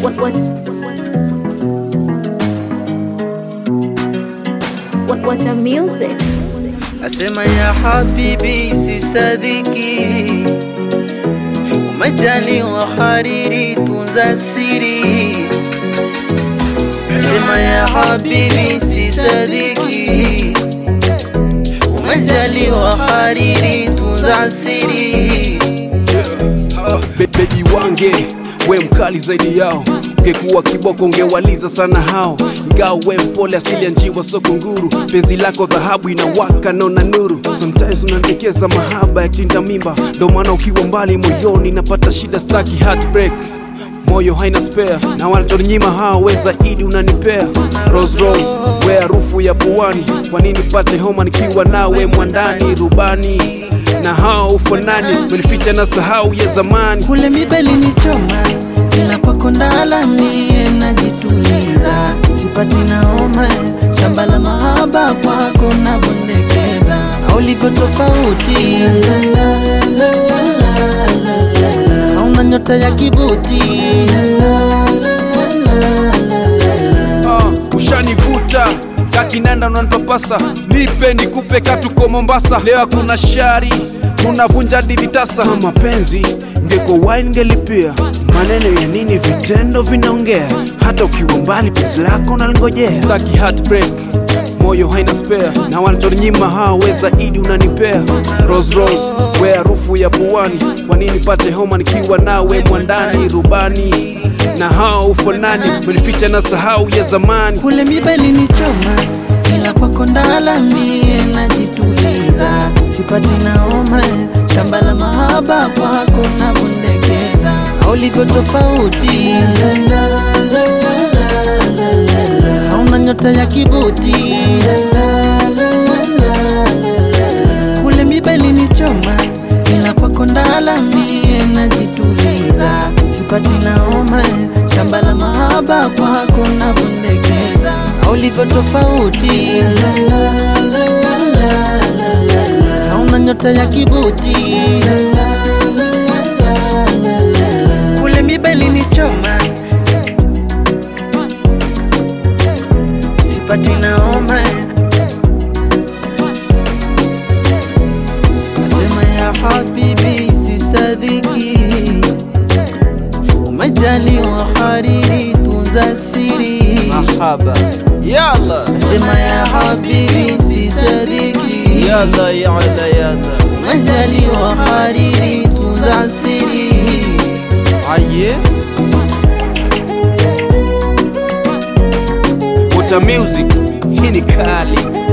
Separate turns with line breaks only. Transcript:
What what what what a music.
Asema ya habibi sisadiki, umejaliwa hariri, tunza siri. Asema ya habibi sisadiki, umejaliwa hariri, tunza siri.
Be- bebi wange we mkali zaidi yao ungekuwa kiboko ungewaliza sana hao ingawa we mpole asili ya njiwa soko nguru penzi lako dhahabu inawaka naona nuru sometimes unaniekeza mahaba ya tinda mimba ndo maana ukiwa mbali moyoni napata shida staki heartbreak moyo haina spare na wanachoninyima hao we zaidi unanipea rose rose we harufu ya puani kwa nini pate homa nikiwa nawe mwandani rubani na hao ufanani menificha na sahau ya zamani
kule mibeli ni choma ila kwako ndala mie najituliza sipati naoma shamba la mahaba kwako nabondekeza na ulivyo tofauti hauna nyota ya kibuti
uh, ushanivuta kakinanda unanipapasa nipe nikupe katuko mombasa leo hakuna shari unavunja divitasa mapenzi ngeko wine ngelipia maneno ya nini vitendo vinaongea hata ukiwa mbali pesi lako nalingojea staki heartbreak moyo haina spare na wanachoninyima hao we zaidi unanipea rose rose we harufu ya puani kwa nini pate homa nikiwa nawe mwandani rubani na hao ufanani menificha na sahau ya zamani
kule mibeli ni choma ila kwako ndala mie najituliza sipati naoma shamba la mahaba kwako nabondekeza na ulivyo tofauti hauna nyota ya kibuti kule mibeli ni choma ila kwako ndala mie najituliza sipati naoma shamba la mahaba kwako nabondekeza na ulivyo tofauti hauna nyota ya kibuti
Kule mibeli ni choma, sipati naoma
Nasema ya habibi sisadiki, umejaliwa hariri, tunza siri.
mahaba yalla
Nasema ya habibi sisadiki,
yalla yalla yalla
umejaliwa hariri, tunza siri.
aye Water music hii ni kali